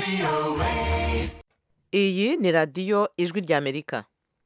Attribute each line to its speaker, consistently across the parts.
Speaker 1: iyi ni radiyo ijwi ry'amerika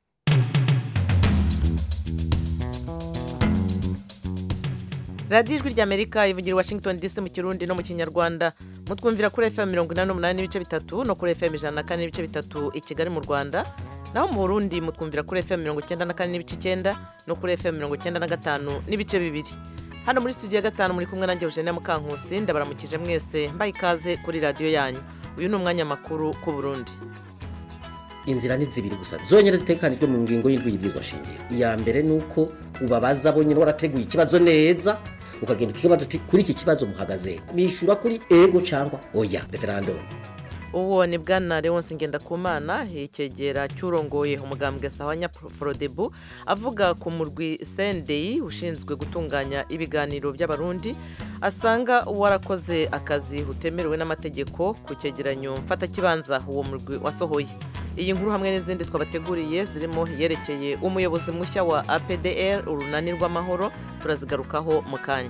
Speaker 1: radiyo ijwi ry'amerika ivugira i washington dc mu kirundi no mu kinyarwanda mutwumvira kuri fm mirongo inani n'umunani n'ibice bitatu no kuri fm ijana na kane n'ibice bitatu i kigali mu rwanda naho mu burundi mutwumvira kuri fm mirongo icyenda na kane n'ibice icyenda no kuri fm mirongo icyenda na gatanu n'ibice bibiri hano muri studio ya gatanu muri kumwe nanjye eugenia mukankusi ndabaramukije mwese mbaye ikaze kuri radiyo yanyu uyu ni umwanya makuru ku burundi
Speaker 2: inzira ni zibiri gusa zonyine zitekanijwe mu ngingo y'indwi y'ibwirwa shingiro iya mbere ni uko ubabaza bonyine warateguye ikibazo neza ukagenda ukibaza uti kuri iki kibazo muhagaze bishyura kuri ego cyangwa oya referandumu
Speaker 1: uwo ni bwana leonce ngendakumana icyegera cy'urongoye umugambwe sawanya forodebu avuga ku murwi sendeyi ushinzwe gutunganya ibiganiro by'abarundi asanga warakoze akazi utemerewe n'amategeko ku cyegeranyo mfatakibanza uwo murwi wasohoye iyi nkuru hamwe n'izindi twabateguriye zirimo iyerekeye umuyobozi mushya wa apdr urunani rw'amahoro turazigarukaho mu kanya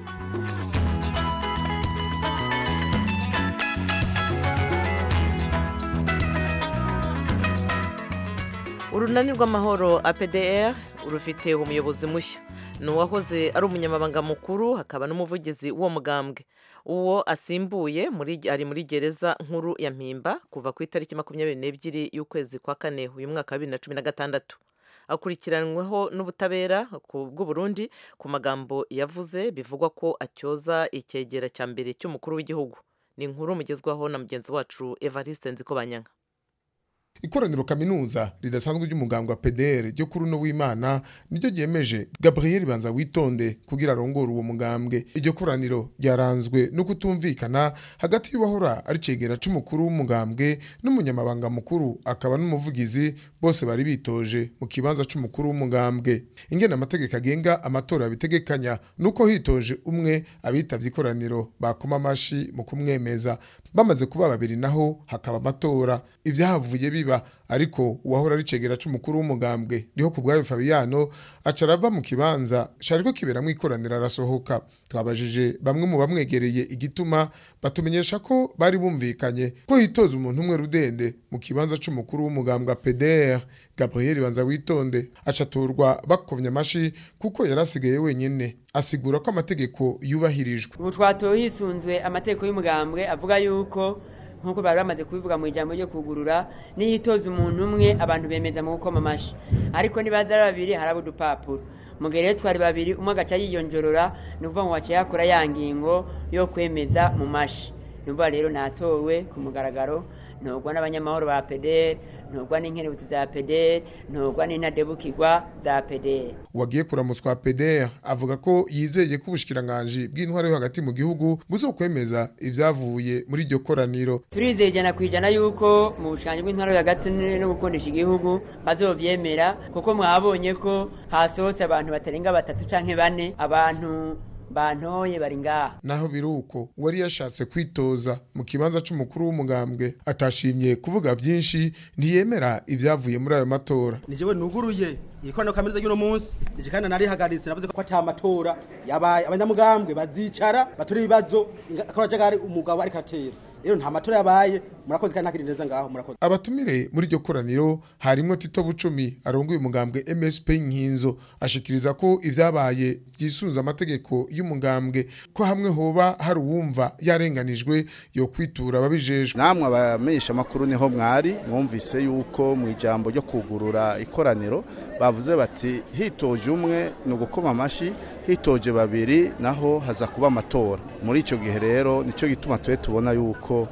Speaker 1: urunani rw'amahoro apdr rufite umuyobozi mushya ni uwahoze ari umunyamabanga mukuru hakaba n'umuvugizi w'uwo mugambwe uwo asimbuye ari muri gereza nkuru ya mpimba kuva ku itariki makumyabiri n'ebyiri y'ukwezi kwa kane uyu mwaka wa bibiri na cumi na gatandatu akurikiranyweho n'ubutabera bw'uburundi ku magambo yavuze bivugwa ko atyoza icyegera cya mbere cy'umukuru w'igihugu ni inkuru mugezwaho na mugenzi wacu evariste nzikobanyanga
Speaker 3: ikoraniro kaminuza ridasanzwe ry'umugambwe wa PDR ryo kuri uno w'Imana niryo ryemeje Gabriel Banza witonde kugira arongore uwo mugambwe iryo koraniro ryaranzwe no kutumvikana hagati y'uwahora ari cegera c'umukuru w'umugambwe n'umunyamabanga mukuru akaba n'umuvugizi bose bari bitoje mu kibanza c'umukuru w'umugambwe ingene amategeko agenga amatora bitegekanya nuko hitoje umwe abitavye ikoraniro bakoma amashi mu kumwemeza bamaze kuba babiri naho hakaba amatora ivyahavuye biba ariko uwahora ari cegera c'umukuru w'umugambwe niho ku bwayo Fabiano aca arava mu kibanza cariko kiberamwo ikoraniro arasohoka twabajije bamwe mu bamwegereye igituma batumenyesha ko bari bumvikanye ko hitoza umuntu umwe rudende mu kibanza c'umukuru w'umugambwe PDR Gabriel Banza witonde acaturwa bakovye amashi kuko yarasigaye wenyene asigura ko amategeko yubahirijwe
Speaker 4: ubu twatoye hisunzwe amategeko y'umugambwe avuga yuko nk'uko bari bamaze kubivuga mu ijambo ryo kugurura niyitoza umuntu umwe abantu bemeza mu gukoma amashi ariko nibaza ari babiri haraba udupapuro mu gihe rero twari babiri umwe agaca yiyonjorora ni ukuvuga ngo waciye yakora ya ngingo yo kwemeza mu mashi ni ukuvuga rero natowe ku mugaragaro ntugwa n'abanyamahoro ba pederi ntugwa n'inkerebutsi za pederi ntugwa n'intadebukirwa za pederi
Speaker 3: uwagiye kuramutswa pederi avuga ko yizeye ko ubushikiranganji bw'intwaro yo hagati mu gihugu buzokwemeza ibyavuye muri iryo koraniro
Speaker 4: turizeye ijana ku ijana yuko mu bushikiranganji bw'intwaro yo hagati no gukundisha igihugu bazovyemera kuko mwabonye ko hasohotse abantu batarenga batatu canke bane abantu bantoye bari ngaha
Speaker 3: naho biruko wari yashatse kwitoza mu kibanza c'umukuru w'umugambwe atashimye kuvuga byinshi ntiyemera ibyavuye muri ayo matora
Speaker 5: nijewe nuguruye ikorano kaminuza y'uno munsi nije kandi narihagaritse navuze ko ata matora yabaye abanyamugambwe bazicara batura ibibazo akabajagari umugabo ariko atera rero nta matora yabaye murakoze kandi ntakiri neza ngaho murakoze
Speaker 3: abatumire muri iryo koraniro harimwo Tito Bucumi arongoye umugambwe MSP Nkinzo ashikiriza ko ivyabaye byisunza amategeko y'umugambwe ko hamwe hoba hari uwumva yarenganijwe yo kwitura ababijejwe
Speaker 6: namwe abamenyesha makuru niho mwari mwumvise yuko mu ijambo ryo kugurura ikoraniro bavuze bati hitoje umwe ni ugukoma amashi hitoje babiri naho haza kuba amatora muri icyo gihe rero nicyo gituma tube tubona yuko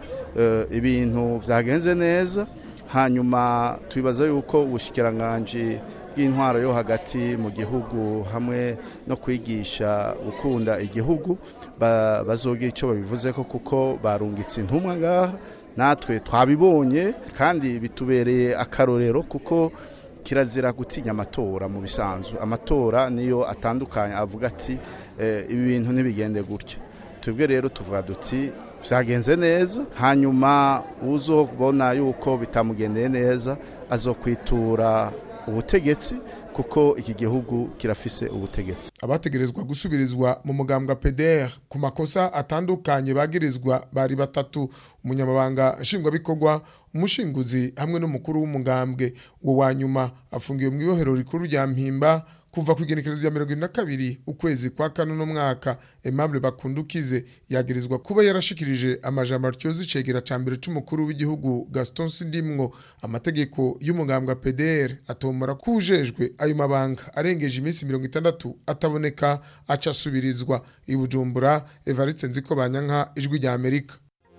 Speaker 6: ibintu byagenze neza hanyuma tubibaza yuko ubushikiranganji bw'intwaro yo hagati mu gihugu hamwe no kwigisha gukunda igihugu bazogira icyo babivuze ko kuko barungitse intumwa ngaha natwe twabibonye kandi bitubereye akarorero kuko kirazira gutinya amatora mu bisanzwe amatora niyo atandukanye avuga ati ibi bintu ntibigende gutya twebwe rero tuvuga duti byagenze neza hanyuma uzobona yuko bitamugendeye neza azokwitura ubutegetsi kuko iki gihugu kirafise ubutegetsi
Speaker 3: abategerezwa gusubirizwa mu mugambwe PDR ku makosa atandukanye bagirizwa bari batatu umunyamabanga nshingwabikorwa umushinguzi hamwe n'umukuru w'umugambwe uwo wa nyuma afungiwe mu ibohero rikuru rya mpimba kuva ku igenekerezo rya mirongo ine na kabiri ukwezi kwa kane uno mwaka Aimable Bakundukize yagirizwa kuba yarashikirije amajambo atyoza icegera ca mbere c'umukuru w'igihugu Gaston Sindimwo amategeko y'umugambwe PDR atomora kujejwe ayo mabanga arengeje iminsi mirongo itandatu ataboneka aca asubirizwa i Bujumbura Evariste Nziko Banyanka ijwi rya Amerika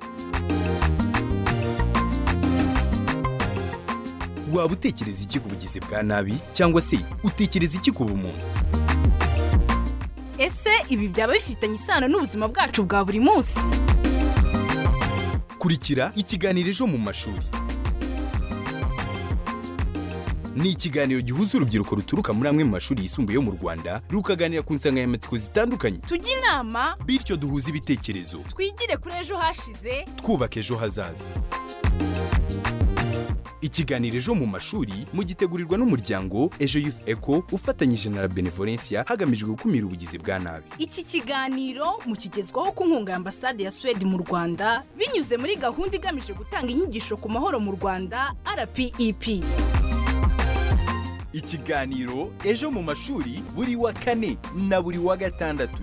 Speaker 7: waba utekereza iki ku bugizi bwa nabi cyangwa se utekereza iki ku bumuntu
Speaker 8: ese ibi byaba bifitanye isano n'ubuzima bwacu bwa buri munsi
Speaker 7: kurikira ikiganiro ejo mu mashuri ni ikiganiro gihuza urubyiruko ruturuka muri amwe mu mashuri yisumbuye yo mu rwanda rukaganira ku nsanganyamatsiko zitandukanye
Speaker 8: tujye inama
Speaker 7: bityo duhuze ibitekerezo
Speaker 8: twigire kuri ejo hashize
Speaker 7: twubaka ejo hazaza ikiganiro ejo mu mashuri mugitegurirwa n'umuryango ejo youth eco ufatanyije na la benevolencia hagamijwe gukumira ubugizi bwa nabi
Speaker 8: iki kiganiro mukigezwaho ku nkunga ya ambasade ya suwede mu rwanda binyuze muri gahunda igamije gutanga inyigisho ku mahoro mu rwanda rpep
Speaker 7: ikiganiro ejo mu mashuri buri wa kane na buri wa gatandatu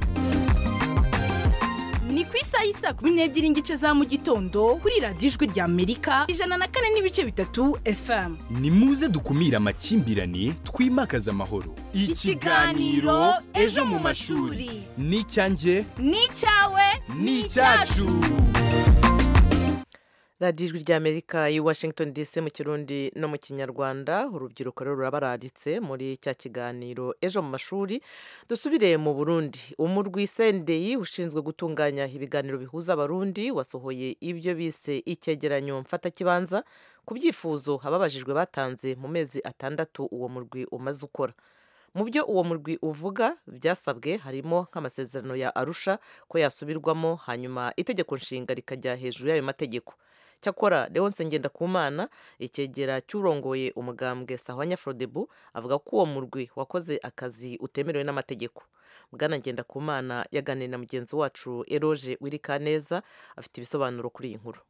Speaker 8: ni ku isaha y'isa kumi n'ebyiri n'igice za mu gitondo kuri radiyo ijwi rya amerika ijana na kane n'ibice bitatu fm
Speaker 7: ni muze dukumire amakimbirane twimakaze amahoro
Speaker 8: Ikiganiro Ejo mu mashuri.
Speaker 7: ni icyanjye
Speaker 8: ni icyawe
Speaker 7: ni icyacu
Speaker 1: radiyo ijwi ry'amerika i washington dc mu kirundi no mu kinyarwanda urubyiruko rero rurabaranditse muri cya kiganiro ejo mu mashuri dusubire mu burundi umurwi sendeyi ushinzwe gutunganya ibiganiro bihuza abarundi wasohoye ibyo bise icyegeranyo mfatakibanza ku byifuzo ababajijwe batanze mu mezi atandatu uwo murwi umaze ukora mu byo uwo murwi uvuga byasabwe harimo nk'amasezerano ya arusha ko yasubirwamo hanyuma itegeko nshinga rikajya hejuru y'ayo mategeko cyakora leonce ngendakumana icyegera cy'urongoye umugambwe sahwanya frodebu avuga ko uwo murwi wakoze akazi utemerewe n'amategeko bwana ngendakumana yaganiriye na mugenzi wacu eroge wirikaneza afite ibisobanuro kuri iyi nkuru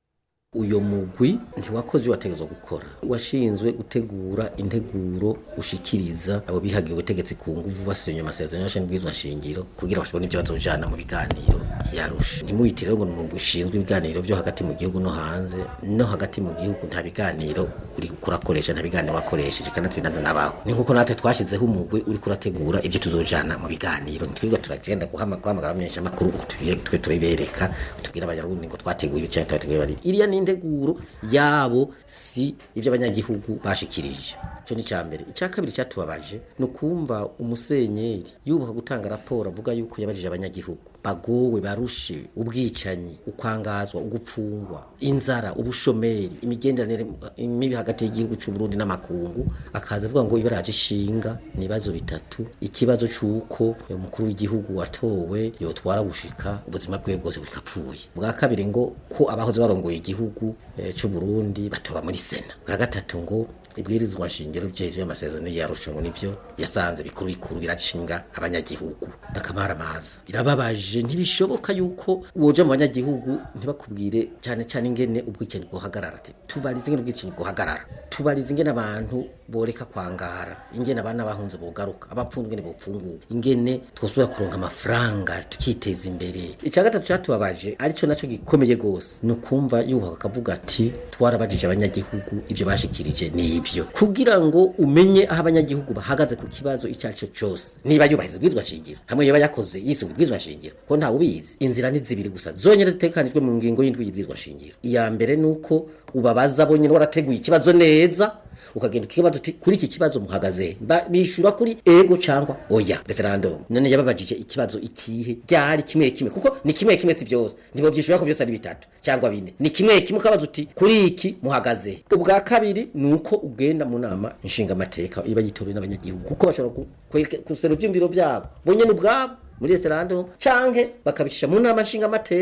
Speaker 2: uyo mugwi ntiwakoze wategezwa gukora washinzwe gutegura integuro ushikiriza abo bihagiye ubutegetsi ku nguvu basenye amasezerano y'ashinzwe bwizwa shingiro kugira bashobone ibyo bazojana mu biganiro yarusha ntimuyitire ngo ni umugwi ushinzwe ibiganiro byo hagati mu gihugu no hanze no hagati mu gihugu nta biganiro uri kurakoresha nta biganiro wakoresheje kanatsinda n'abawe ni nkuko natwe twashyizeho umugwi uri kurategura ibyo tuzojana mu biganiro ntitwirirwa turagenda guhamagara amenyesha amakuru ngo twe turibereka tubwire abanyarundi ngo twateguye ibi cyangwa twateguye bari iriya ni integuro yabo si ibyo abanyagihugu bashikirije icyo ni icya mbere icya kabiri cyatubabaje ni ukumva umusenyeri yubaha gutanga raporo avuga yuko yabajije abanyagihugu bagowe barushe ubwicanyi ukwangazwa ugupfungwa inzara ubushomeri imigenderanire mibi hagati y'igihugu cy'u Burundi n'amakungu akaza avuga ngo ibaraje ishinga ni ibibazo bitatu ikibazo cy'uko umukuru w'igihugu watowe yotwara gushika ubuzima bwe bwose bukapfuye bwa kabiri ngo ko abahoze barongoye igihugu eh, cy'u Burundi batoba muri sena bwa gatatu ngo ibwirizwa nshingiro byeje amasezerano yarusha ngo nivyo yasanze bikuru bikuru biracishinga abanyagihugu ndakamara amazi birababaje ntibishoboka yuko woja mu banyagihugu ntibakubwire cyane cyane ingene ubwicanyi bwohagarara ati tubarize ingene ubwicanyi bwohagarara tubarize ingene abantu boreka kwangara ingene abana bahunze bogaruka abapfunzwe ingene bopfunguwe ingene twosubira kuronka amafaranga tukiteza imbere icya gatatu cyatubabaje arico naco gikomeye gose ni ukumva yubaha akavuga ati twarabajije abanyagihugu ivyo bashikirije ni ivyo kugira ngo umenye aho abanyagihugu bahagaze ku kibazo icyo ari cyo cyose niba yubahiriza ubwizwa shingiro hamwe yoba yakoze yisunga ubwizwa shingiro ko ntawe ubizi inzira ni zibiri gusa zonyine zitekanijwe mu ngingo y'indwi y'ubwizwa shingiro iya mbere ni uko ubabaza bo nyine warateguye ikibazo neza ukagenda ukibaza uti kuri iki kibazo muhagaze bishura kuri ego cyangwa oya referendum none yababajije ikibazo ikihe byari kimwe kimwe kuko ni kimwe kimwe si byose ntibo byishura ko byose ari bitatu cyangwa bine ni kimwe kimwe ukabaza uti kuri iki muhagaze ubwa kabiri ni uko ugenda mu nama nshingamateka iba yitorewe n'abanyagihugu kuko bashobora gusera ibyumviro byabo bonyine ubwabo muri referendum canke bakabicisha mu nama nshingamateka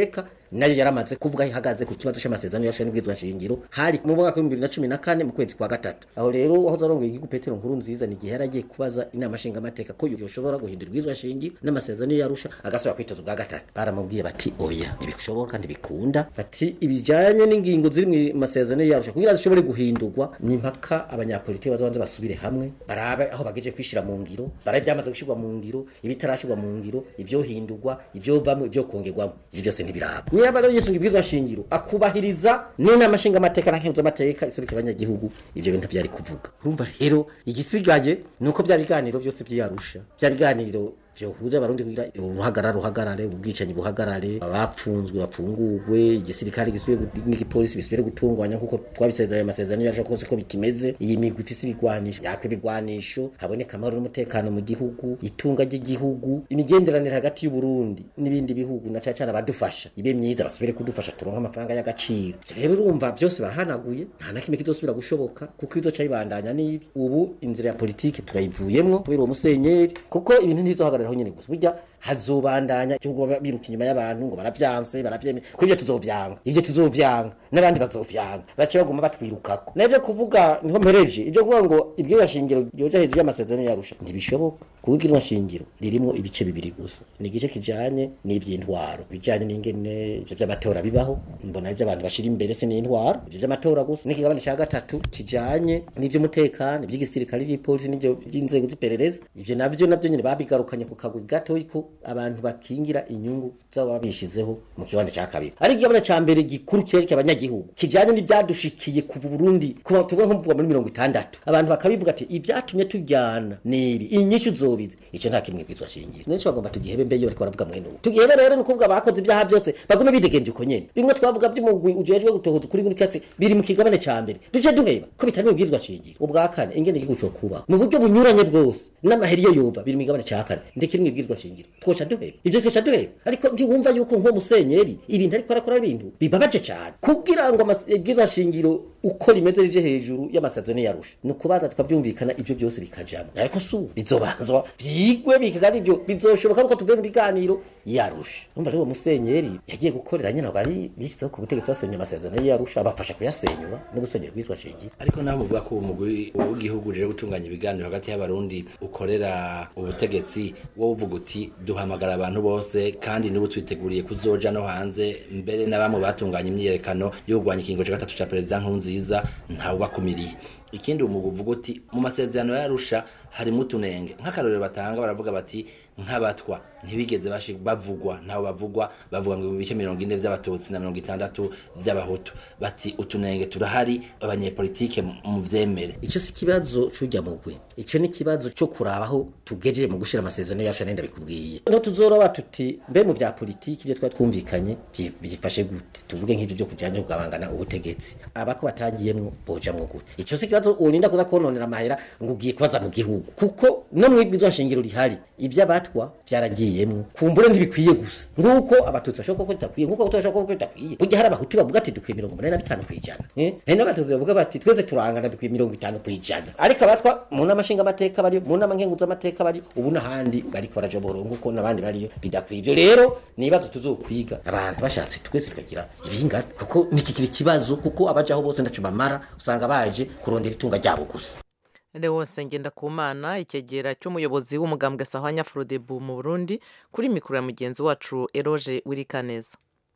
Speaker 2: nayo yaramaze kuvuga aho ihagaze ku kibazo c'amasezerano yashoye n'ibwirizwa shingiro hari mu mwaka w'ibihumbi bibiri na cumi na kane mu kwezi kwa gatatu aho rero aho zarongoye igihugu petero nkuru nziza ni igihe yaragiye kubaza inama nshingamateka ko yoshobora guhindura ibwirizwa shingiro n'amasezerano yarusha agasubira kwitoza ubwa gatatu baramubwiye bati oya ntibishoboka kandi bikunda bati ibijanye n'ingingo ziri mu masezerano yarusha kugira zishobore guhindurwa ni mpaka abanyapolitiki bazabanze basubire hamwe barabe aho bagejeje kwishira mu ngiro barabe byamaze gushirwa mu ngiro ibitarashirwa mu ngiro ivyohindurwa ivyovamwo ivyokongerwamo ivyo byose ntibiraba niba rero yisunga ibwirizwa shingiro akubahiriza n'inama nshingamateka na nkenguzamateka iserukira abanyagihugu ivyo bintu vyari kuvuga urumva rero igisigaye ni uko bya biganiro byose vyarusha bya biganiro vyohuza abarundi kugira uruhagarara ruhagarare ubwicanyi buhagarare abapfunzwe bapfungurwe igisirikare gisubire gu- n'igipolisi bisubire gutunganya nkuko twabisezeranye amasezerano yaje kose ko bikimeze iyi migwi ifise ibigwanisho yakwa ibigwanisho haboneka amahoro n'umutekano mu gihugu itunga ry'igihugu imigenderanire hagati y'uburundi n'ibindi bihugu na cane cane abadufasha ibe myiza basubire kudufasha turonke amafaranga y'agaciro rero urumva byose barahanaguye nta na kimwe kizosubira gushoboka kuko ibizoca bibandanya n'ibi ubu inzira ya politike turayivuyemwo kubera uwo musenyeri kuko ibintu ntibizohagararaho nyene gusa burya hazobandanya cyo kuba biruka inyuma y'abantu ngo baravyanse baravyemeye ko ivyo tuzovyanga ivyo tuzovyanga n'abandi bazovyanga bace baguma batwirukako navyo kuvuga niho mpereje ivyo kuvuga ngo ibwirizwa shingiro ryoja hejuru y'amasezerano yarusha ntibishoboka kuko ibwirizwa shingiro ririmwo ibice bibiri gusa ni igice kijanye n'ivy'intwaro bijanye n'ingene ivyo vy'amatora bibaho mbona ivyo abantu bashira imbere se n'intwaro ivyo vy'amatora gusa n'ikigabane ca gatatu kijanye n'ivy'umutekano ivy'igisirikare n'ipolisi n'ivyo by'inzego z'iperereza ivyo navyo navyo nyene babigarukanye ku kagwi gatoyi ko abantu bakingira inyungu z'abo babishizeho mu kibanza ca kabiri ari igabane ca mbere gikuru kereka abanyagihugu kijanye n'ivyadushikiye kuva Burundi kuva tuvuga nko kuva muri mirongo itandatu abantu bakabivuga ati ivyatumye tujyana nibi inyishu zobize ico nta kimwe bwizwa shingiro nico bagomba tugihebe mbe yo ariko baravuga mwene ubu tugihebe rero ni ukuvuga bakoze ibyaha byose bagume bidegemvye uko nyene bimwe twavuga by'umugwi ujejwe gutohoza ukuri kuri katsi biri mu kigabane ca mbere duce duheba ko bitari mu bwizwa shingiro ubwa kane ingene igihugu co kubaho mu buryo bunyuranye bwose n'amaheri yo yumva biri mu kigabane ca kane ndekiri mu bwizwa shingiro twoca duheba ivyo twoca duheba ariko ntiwumva yuko nko musenyeri ibintu ariko arakora ibintu bibabaje cyane kugira ngo amas- ibwizwa shingiro uko rimeze rije hejuru y'amasezerano yarusha ni ukubaza tukabyumvikana ibyo byose bikajamo ariko si ubu bizobanzwa byigwe bikaga ari byo bizoshoboka nuko tuvuye mu biganiro yarusha umva rero uwo musenyeri yagiye gukorera nyine bari bishyizeho ku butegetsi basenya amasezerano yarusha abafasha kuyasenyura no gusenyera ubwitwa shingiro
Speaker 9: ariko naho muvuga ko umugwi w'igihugu uje gutunganya ibiganiro hagati y'abarundi ukorera ubutegetsi wowe uvuga uti duhamagara abantu bose kandi n'ubu twiteguriye kuzoja no hanze mbere na bamwe batunganya imyiyerekano yo kurwanya ikingo cya gatatu cya perezida nkurunziza ntawubakumiriye ikindi umugwi uvuga uti mu masezerano yarusha harimo utunenge nk'akarorero batanga baravuga bati nk'abatwa ntibigeze bashi- bavugwa ntaho bavugwa bavuga ngo ibice mirongo ine vy'abatutsi na mirongo itandatu vy'abahutu bati utunenge turahari abanyepolitike mu vyemere
Speaker 2: icyo si ikibazo c'ujya mugwi icyo ni ikibazo cyo kurabaho tugejeje mu gushira amasezerano yacu nenda bikubwiye no tuzoroba tuti mbe mu vya politiki ibyo twari twumvikanye byi- byifashe gute tuvuge nk'ivyo byo kujanye kugabangana ubutegetsi abako batagiyemwo bojamwo gute icyo si ikibazo urinda kuza kononera amahera ngo ugiye kubaza mu gihugu kuko no mu ibwirizwa shingiro rihari ivy'abatwa vyaragiyemwo kumbure ntibikwiye gusa nguko abatutsi bashobora kuba bitakwiye nguko abahutu bashobora kuba bitakwiye burya hari abahutu bavuga ati dukwiye mirongo umunani na bitanu kw'ijana eh? hari n'abatutsi bavuga bati twese turangana dukwiye mirongo itanu kw'ijana ariko abatwa mu nama nshingamateka bariyo mu nama nkenguzamateka bariyo ubu n'ahandi bariko barajobora nguko n'abandi bariyo bidakwiye ivyo rero ni ibibazo tuzokwiga abantu bashatse twese tukagira ibingana kuko nikikira ikibazo kuko abajaho bose ndaco bamara usanga baje kurondera itunga ryabo gusa
Speaker 1: Leonce Ngendakumana icyegera cy'umuyobozi w'umugambwe Sahwanya Frodebu mu Burundi kuri mikoro ya mugenzi wacu Eroge Wirikaneza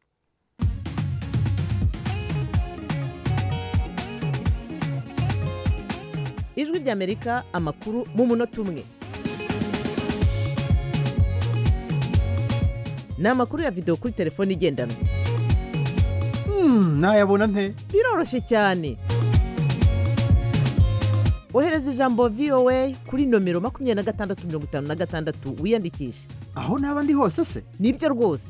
Speaker 1: ijwi ry'Amerika amakuru mu munota umwe ni amakuru ya videwo kuri telefone igendanwa
Speaker 10: nayabona nte
Speaker 1: biroroshye cyane ohereza ijambo voa kuri nomero makumyabiri na gatandatu mirongo itanu na gatandatu wiyandikishe
Speaker 10: aho naba ndi hose se
Speaker 1: nibyo rwose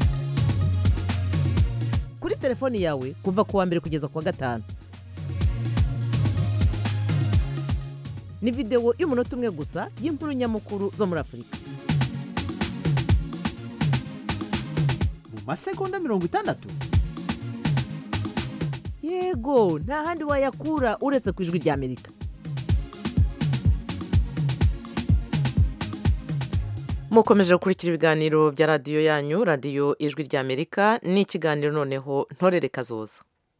Speaker 1: kuri telefoni yawe kuva ku wa mbere kugeza ku wa gatanu ni videwo y'umunota umwe gusa y'inkuru nyamukuru zo muri afurika
Speaker 10: mu masegonda mirongo itandatu
Speaker 1: yego nta handi wayakura uretse ku ijwi ry'amerika mukomeje gukurikira ibiganiro bya radiyo yanyu radiyo ijwi ry'amerika n'ikiganiro noneho ntorere kazoza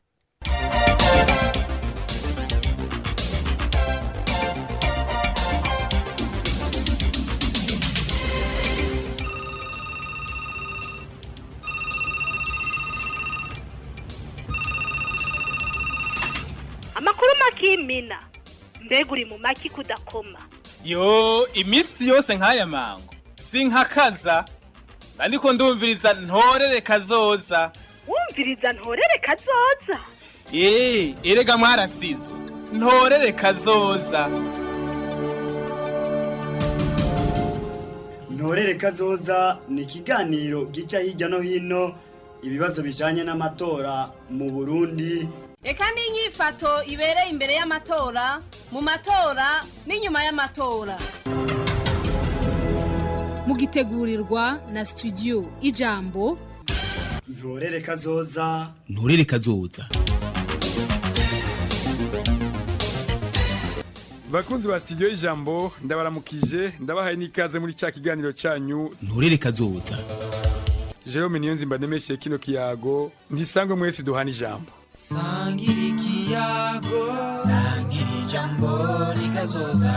Speaker 11: amakuru makimina mbega uri mu maki kudakoma
Speaker 12: yo iminsi yose nk'aya mango sinkakaza ariko ndumviriza ntorere kazoza
Speaker 11: wumviriza ntorere kazoza
Speaker 12: eee erega mwarasizwe ntorere kazoza
Speaker 13: ntorere kazoza ni ikiganiro gica hirya no hino ibibazo bijanye n'amatora mu burundi
Speaker 14: reka n'inyifato ibereye imbere y'amatora mu matora n'inyuma y'amatora
Speaker 15: mugitegurirwa na studio ijambo
Speaker 13: ntorere kazoza
Speaker 16: nturere kazoza
Speaker 17: bakunzi ba studio y'ijambo ndabaramukije ndabahaye n'ikaze muri cya kiganiro cyanyu
Speaker 16: nturere kazoza
Speaker 17: jerome niyonzimba ndemeshe kino kiyago ntisangwe mwese duhana ijambo
Speaker 18: sangira ikiyago sangira ijambo rikazoza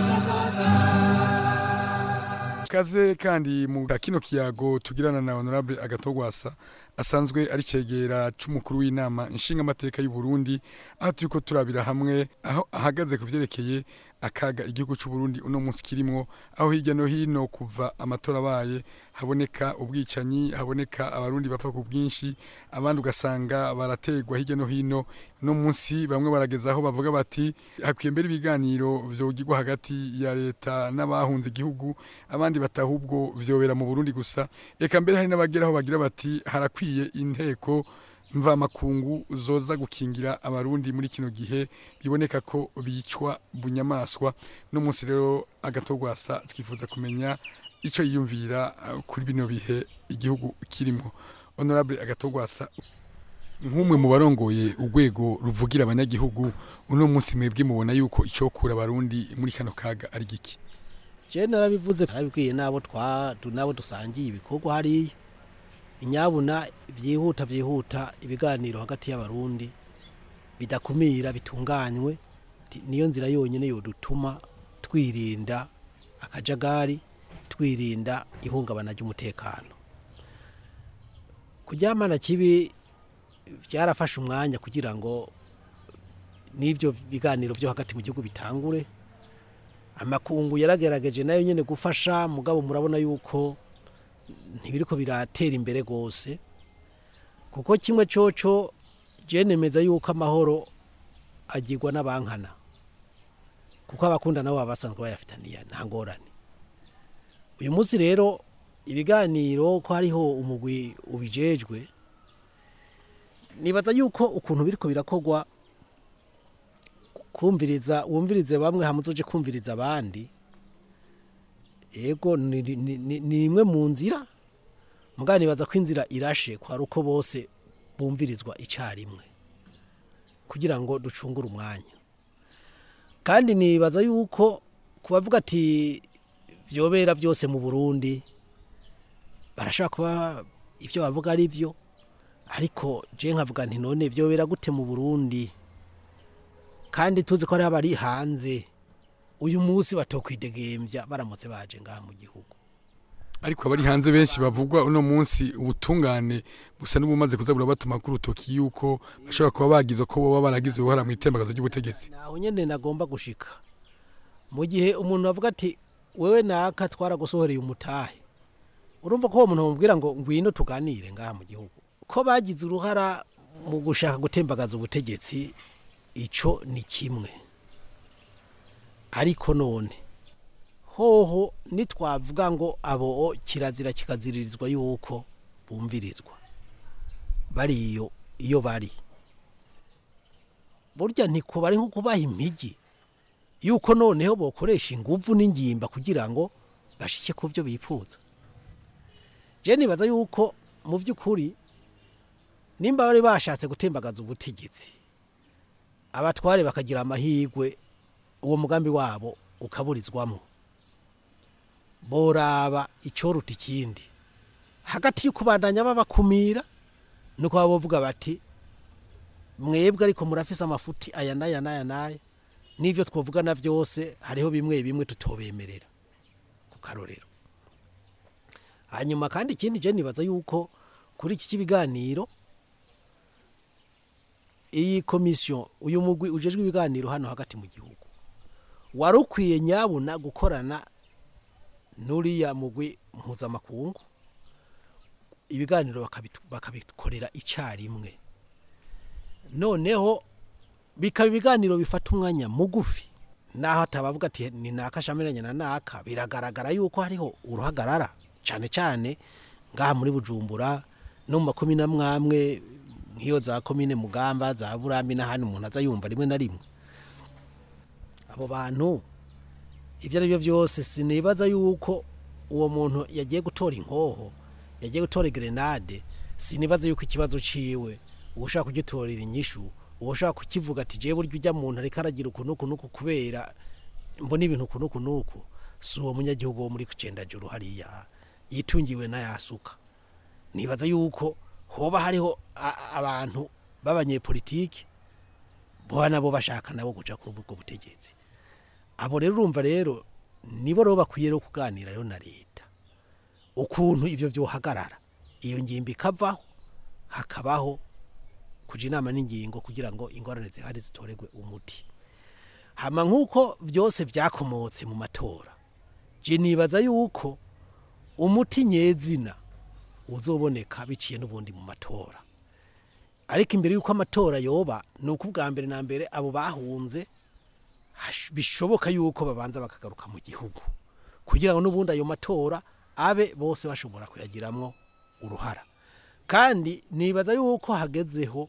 Speaker 17: kaze kandi mu kino kiyago tugirana na honorable agatogwasa asanzwe ari cegera c'umukuru w'inama nshingamateka y'u Burundi aho turiko turabira hamwe aho ahagaze ku vyerekeye akaga igihugu c'u Burundi uno munsi kirimwo aho hirya no hino kuva amatora abaye haboneka ubwicanyi haboneka abarundi bapfa ku bwinshi abandi ugasanga barategwa hirya no hino no munsi bamwe barageza aho bavuga bati hakwiye mbere ibiganiro vyogirwa hagati ya leta n'abahunze igihugu abandi batahubwo vyobera mu Burundi gusa eka mbere hari n'abagera aho bagira bati harakwiye inteko mvamakungu zoza gukingira abarundi muri kino gihe biboneka ko bicwa bunyamaswa no munsi rero agatogwasa twifuza kumenya ico yiyumvira uh, kuri bino bihe igihugu kirimo honorable agatogwasa nk'umwe mu barongoye urwego ruvugira abanyagihugu uno munsi mwebwe mubona yuko icokura abarundi muri kano kaga ari giki
Speaker 19: je narabivuze narabibwiye nabo twa nabo dusangiye ibikorwa hariya inyabuna vyihuta vyihuta ibiganiro hagati y'abarundi bidakumira bitunganywe niyo nzira yonyine yodutuma twirinda akajagari twirinda ihungabana ry'umutekano kuryamana kibi byarafashe umwanya kugira ngo n'ibyo biganiro byo hagati mu gihugu bitangure amakungu yaragerageje nayo nyine gufasha mugabo murabona yuko ntibiriko biratera imbere rwose kuko kimwe coco nemeza yuko amahoro agirwa n'abankana kuko abakunda nabo baba basanzwe bayafitaniye nta ngorane uyu munsi rero ibiganiro ko hariho umugwi ubijejwe nibaza yuko ukuntu biriko birakorwa kumviriza wumvirize bamwe hamuzoje kumviriza abandi ego ni imwe mu nzira mugabo nibaza ko inzira irashe kwari uko bose bumvirizwa icyarimwe kugira ngo ducungure umwanya kandi nibaza yuko kubavuga ati byobera byose mu burundi barashobora kuba ibyo bavuga ari byo ariko je nkavuga nti none byobera gute mu burundi kandi tuzi ko hari abari hanze uyu munsi batokwidegembya baramutse baje ngaha mu gihugu
Speaker 17: ariko abari hanze benshi bavugwa uno munsi ubutungane busa n'ubumaze kuzabura batuma kuri utoki yuko bashobora kuba bagize ko boba baragize uruhara mu itembagazo ry'ubutegetsi
Speaker 19: naho nyene nagomba gushika mu gihe umuntu avuga ati wewe naka twaragusohoreye umutahe urumva ko uwo muntu bamubwira ngo ngwino tuganire ngaha mu gihugu ko bagize uruhara mu gushaka gutembagaza ubutegetsi ico ni kimwe ariko none hoho nitwavuga ngo abo kirazira kikaziririzwa yuko bumvirizwa bariyo iyo bari burya ntikuba ari nko kubaha impigi yuko noneho bokoresha inguvu n'ingimba kugira ngo bashike ku byo bifuza je nibaza yuko mu by'ukuri nimba bari bashatse gutembagaza ubutegetsi abatware bakagira amahirwe uwo mugambi wabo ukaburizwamo boraba icoruta ikindi hagati y'ukubandanya babakumira nuko baba bavuga bati mwebwe ariko murafise amafuti aya n'aya n'aya n'aya n'ivyo twovugana vyose hariho bimwe bimwe tutobemerera ku karorero hanyuma kandi ikindi je nibaza yuko kuri iki kibiganiro iyi komisiyo uyu mugwi ujejwe ibiganiro hano hagati mu gihugu wari ukwiye nyabuna gukorana n'uriya mugwi mpuzamakungu ibiganiro bakabitu- bakabikorera icyarimwe noneho bikaba ibiganiro bifata umwanya mugufi naho atabavuga ati ni naka shamiranye na naka biragaragara yuko hariho uruhagarara cyane cyane ngaha muri bujumbura no mu makumi na mwamwe nk'iyo za komine mugamba za burambi n'ahandi umuntu aza yumva rimwe na rimwe abo bantu ibyo ari byo byose sinibaza yuko uwo muntu yagiye gutora inkoho yagiye gutora grenade sinibaza yuko ikibazo ciwe uwo ushaka kugitorera inyishu uwo ushaka kukivuga ati jewe burya ujya muntu ariko aragira uku nuku nuku kubera mbona ibintu uku nuku nuku si uwo munyagihugu wo muri kucendajuru hariya yitungiwe n'ayasuka nibaza yuko hoba hariho a- abantu b'abanyepolitiki boba nabo bashaka nabo guca kuri ubwo butegetsi abo rero urumva rero nibo rero bakwiye rero kuganira rero na leta ukuntu ivyo vyohagarara iyo ngimbi ikavaho hakabaho kuja inama n'ingingo kugira ngo ingorane zihari zitoregwe umuti hama nk'uko vyose vyakomotse mu matora je nibaza yuko umuti nyezina uzoboneka biciye n'ubundi mu matora ariko imbere y'uko amatora yoba ni uko ubwa mbere na mbere abo bahunze hash- bishoboka yuko babanza bakagaruka mu gihugu kugira ngo n'ubundi ayo matora abe bose bashobora kuyagiramwo uruhara kandi nibaza yuko hagezeho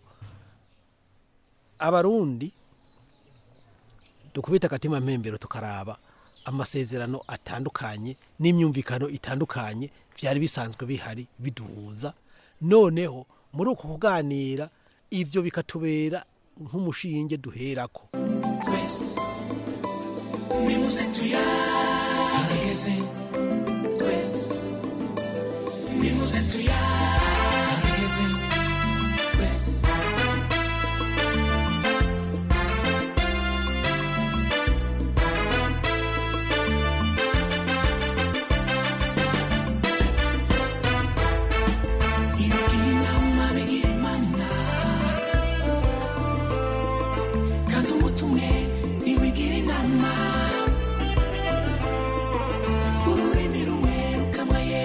Speaker 19: abarundi dukubita akatima mpembero tukaraba amasezerano atandukanye n'imyumvikano itandukanye byari bisanzwe bihari biduhuza noneho muri uko kuganira ibyo bikatubera nk'umushinge duherako
Speaker 18: twese nimuze tuyaregeze twese nimuze tuyaregeze twese ibigira inama bigira imana kandi umuti umwe ntiwigira inama ururimi rumwe rukamaye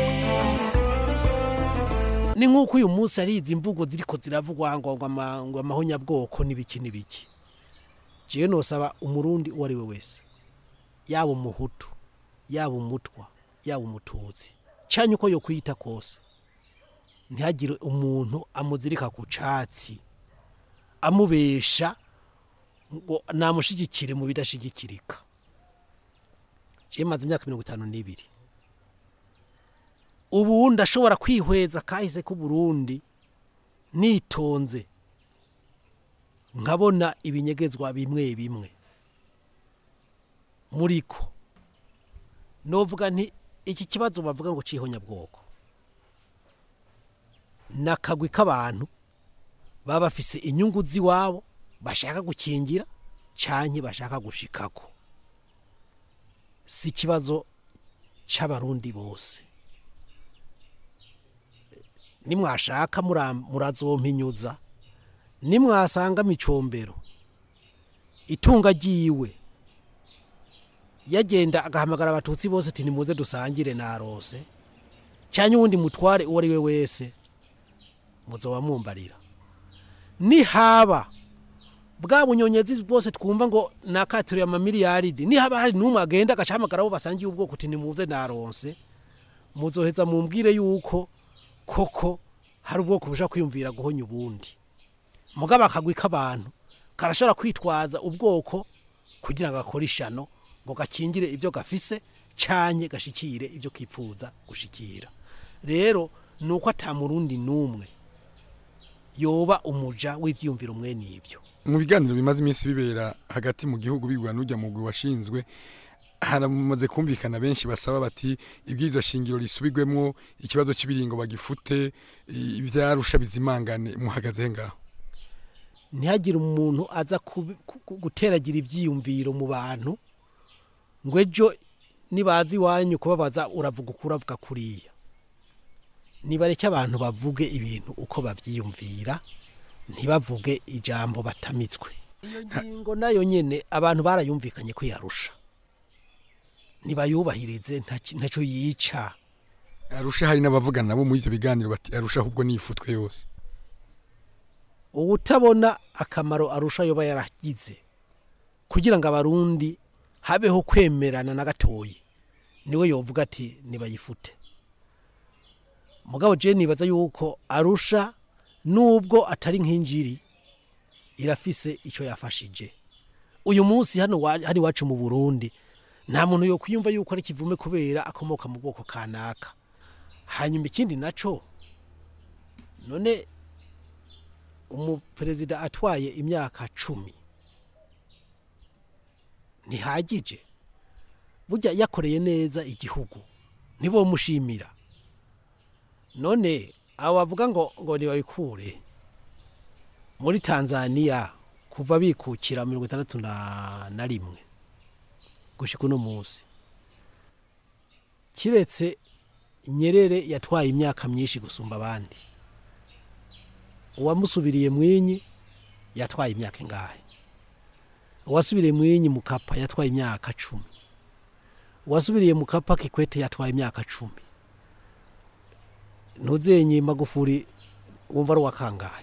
Speaker 19: ni nk'uko uyu munsi ari izi mvugo ziriko ziravugwa ngo ngo ama- ngo amahonyabwoko n'ibiki n'ibiki jewe nosaba umurundi uwo ari we wese yaba umuhutu yaba umutwa yaba umututsi canye uko yokwiyita kose ntihagire umuntu amuzirika ku catsi amubesha ngo namushigikire mu bidashigikirika jewe maze imyaka mirongo itanu n'ibiri ubu ndashobora kwihweza kahise k'uburundi nitonze nkabona ibinyegezwa bimwe bimwe muriko novuga nti iki kibazo bavuga ngo cihonyabwoko nakagwi k'abantu baba bafise inyungu z'iwabo bashaka gukingira canke bashaka gushikako si ikibazo c'abarundi bose nimwashaka mura- murazompinyuza nimwasanga micombero itunga ryiwe yagenda agahamagara abatutsi bose ati nimuze dusangire narose cyane uwundi mutware uwo ari we wese muzoba mumbarira nihaba bwa bunyonyezi bwose twumva ngo nakaturiye amamiliyaridi nihaba hari n'umwe agenda agacahamagara abo basangiye ubwoko uti nimuze naronse muzoheza mumbwire yuko koko hari ubwoko bushobora kwiyumvira guhonya ubundi mugabo akagwi k'abantu karashobora kwitwaza ubwoko kugira ngo gakore ishano ngo gakingire ibyo gafise canye gashikire ibyo kipfuza gushikira rero ni uko atamurundi n'umwe yoba umuja w'ivyiyumviro mwene ivyo
Speaker 17: mu biganiro bimaze iminsi bibera hagati mu gihugu bigwa n'ujya mu gwi washinzwe haramaze kumvikana benshi basaba bati ibwirizwa shingiro risubirwemo ikibazo cy'ibiringo bagifute i- ivyarusha bizimangane muhagaze ngaho
Speaker 19: ntihagire umuntu aza kubi- ku- ku- guteragira ibyiyumviro mu bantu ngo ejo nibaza iwanyu kubabaza uravuga uko uravuga kuriya nibareke abantu bavuge ibintu uko babyiyumvira ntibavuge ijambo batamitswe iyo ngingo nayo nyine abantu barayumvikanye kwiyarusha ntibayubahirize nta- ntacyo yica
Speaker 17: arusha hari n'abavugana nabo muri ivyo biganiro bati arusha ahubwo nifutwe yose
Speaker 19: ubutabona akamaro arusha yoba yaragize kugira ngo abarundi habeho kwemerana na gatoyi niwe yovuga ati nibayifute mugabo je nibaza yuko arusha nubwo atari nk'injiri irafise icyo yafashije uyu munsi hano wa- hano iwacu mu burundi nta muntu yo kwiyumva yuko ari kivume kubera akomoka mu bwoko kanaka hanyuma ikindi naco none umuperezida atwaye imyaka cumi ntihagije burya yakoreye neza igihugu ntibomushimira none abo bavuga ngo ngo ntibabikure muri tanzania kuva bikukira mirongo itandatu na na rimwe gushyika uno munsi kiretse nyerere yatwaye imyaka myinshi gusumba abandi uwamusubiriye mwinyi yatwaye imyaka ingahe uwasubiriye mwinyi mukapa yatwaye imyaka cumi uwasubiriye mukapa kikwete yatwaye imyaka cumi ntuzenye magufuri wumva ari uwakangahe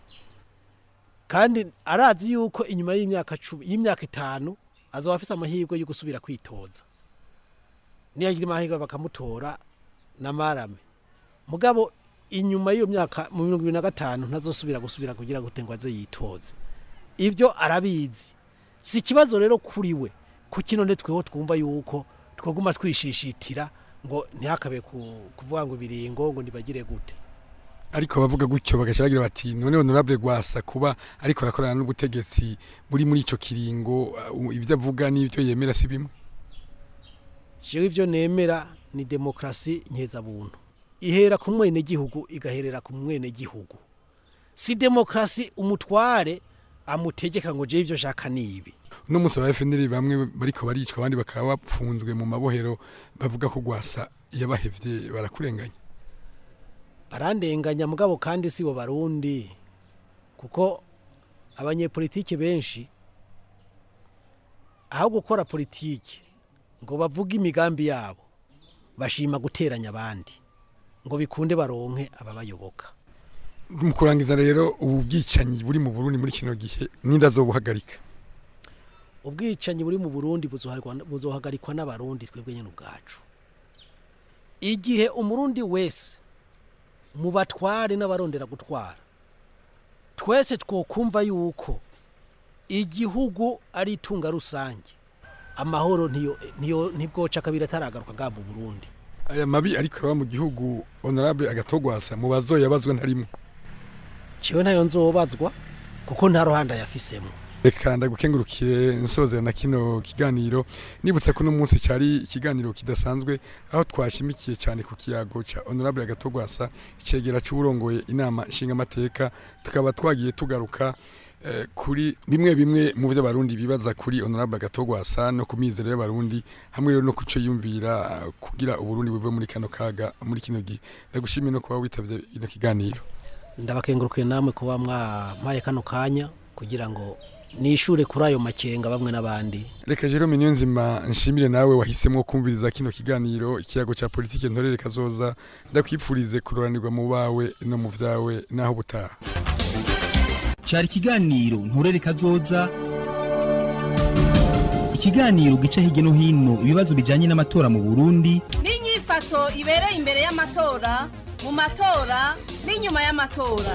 Speaker 19: kandi arazi yuko inyuma y'imyaka cumi y'imyaka itanu azaba afite amahirwe yo gusubira kwitoza niyagira amahirwe bakamutora na marame mugabo inyuma y'iyo myaka mu mirongo ibiri na gatanu ntazosubira gusubira kugira ngo ngo aze yitoze ibyo arabizi si ikibazo rero kuri we ku kino nde tweho twumva yuko twaguma twishishitira ngo ntihakabe ku- kuvuga ngo ibiringo ngo ntibagire gute
Speaker 17: ariko abavuga gutyo bagaca bagira bati none honorable gwasa kuba ariko arakorana n'ubutegetsi buri muri ico kiringo uh, ibyo avuga n'ibyo yemera si bimwe
Speaker 19: jewe ivyo nemera ni demokrasi nkeza-buntu ihera ku mwenegihugu igaherera ku mwenegihugu si demokrasi umutware amutegeka ngo jewe ivyo shaka nibi
Speaker 17: uno munsi aba FNL bamwe bariko baricwa abandi bakaba bapfunzwe mu mabohero bavuga ko gwasa yabahevye barakurenganya
Speaker 19: barandenganya mugabo kandi si bo barundi kuko abanyepolitike benshi aho gukora politiki ngo bavuge imigambi yabo bashima guteranya abandi ngo bikunde baronke ababayoboka
Speaker 17: mu kurangiza rero ubu bwicanyi buri mu Burundi muri kino gihe ninda zobuhagarika
Speaker 19: ubwicanyi buri mu burundi buzohagarikwa- buzohagarikwa n'abarundi twebwe nyine ubwacu igihe umurundi wese mu batware n'abarondera gutwara twese twokumva yuko igihugu ari itunga rusange amahoro ntiyo ntiyo ntibwoca kabiri ataragaruka bwa mu burundi
Speaker 17: aya mabi ariko araba mu gihugu honorable agatogwasa mu bazoyabazwa ntarimo
Speaker 19: ciwe ntayo nzobazwa kuko nta ruhande yafisemo
Speaker 17: reka ndagukengurukiye nsozera na kino kiganiro nibutsa ko uno munsi cyari ikiganiro kidasanzwe aho twashimikiye cyane ku kiyago cya honorable agatogwasa icegera cy'uburongoye inama nshingamateka tukaba twagiye tugaruka eh, kuri bimwe bimwe mu byo abarundi bibaza kuri honorable agatogwasa no ku mizero y'abarundi hamwe rero no kuco yumvira eh, kugira uburundi buve muri kano kaga muri kino gihe ndagushimiye no kuba witabye ino kiganiro
Speaker 19: ndabakengurukiye namwe kuba mwampaye kano kanya kugira ngo nishure kuri ayo makenga bamwe n'abandi
Speaker 17: reka jerome niyonzima nshimire nawe wahisemo kumviriza kino kiganiro ikiyago cya politiki ntorere kazoza ndakwipfurize kuroranirwa mu bawe no mu vyawe naho butaha
Speaker 16: cyari ikiganiro nturere kazoza ikiganiro gica hirya no hino ibibazo bijyanye n'amatora mu burundi
Speaker 14: n'inyifato ibereye imbere y'amatora mu matora n'inyuma y'amatora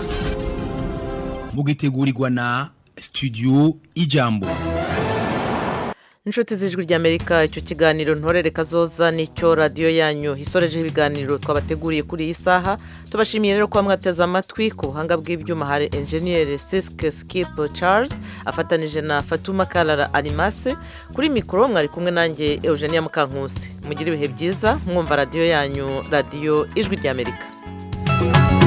Speaker 16: mugitegurirwa na studio ijambo
Speaker 1: inshuti z'ijwi ry'amerika icyo kiganiro ntorere kazoza nicyo radiyo yanyu isorejeho ibiganiro twabateguriye kuri iyi saha tubashimiye rero kuba mwateze amatwi ku buhanga bw'ibyuma hari enjeniyeri sisike sikipu charles afatanije na fatuma karara arimase kuri mikoro mwari kumwe nanjye eugenia mukankusi mugire ibihe byiza mwumva radiyo yanyu radiyo ijwi ry'amerika